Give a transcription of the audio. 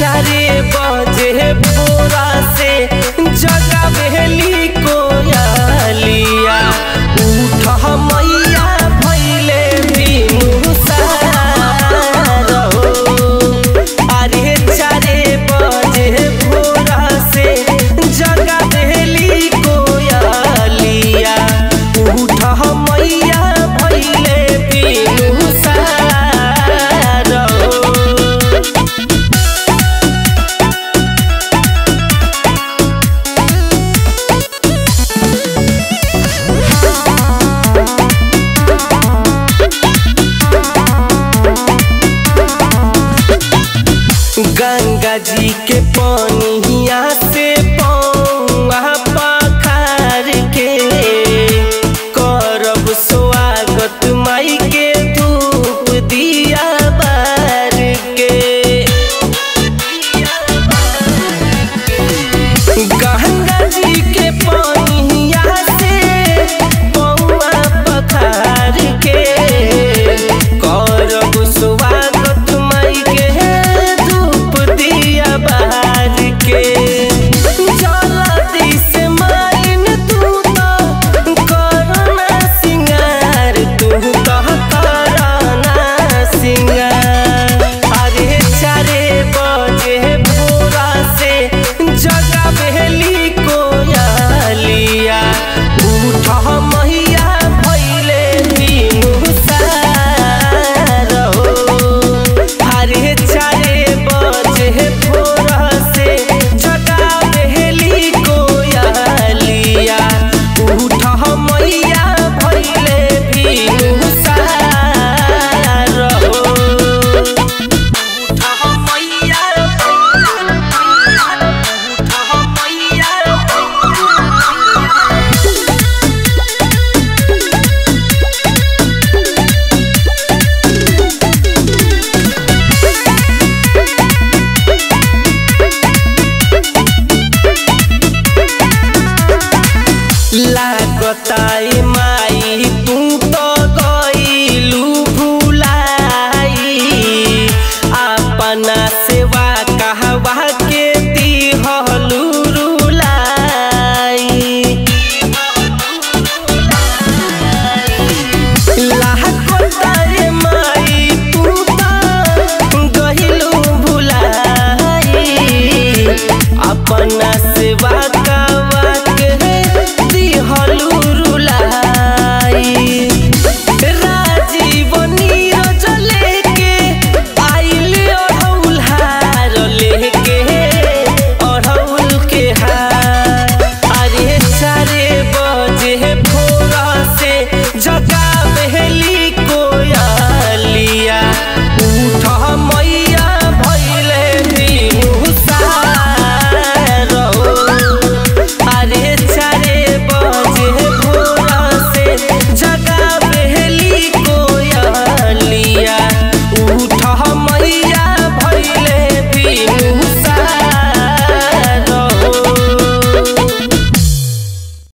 चारे बजे भोरा से जगावेली कोयलिया उठ मैया भैले बिनु सारो अरे चारे बजे भोरा से जगावेली कोयलिया उठ मैया भैले बिनु सारो गंगा जी के पानिया से पौआ पखार के करब स्वागत माई के धूप दिया बार के गंगा जी के पानिया से पौआ पखार के करब स्वागत माई के धूप दिया बाहर के जल्दी से माइन तू तो करना सिंगार तू तो करना सिंगार अरे चारे बजे भोरा से जगावेली कोयलिया उठ मैया भैले बिनु सारो अरे चारे बजे भोरा से जगावेली कोयलिया उठ मैया भैले बिनु सारो लागताई माई तू तो गईलू भुलाई अपना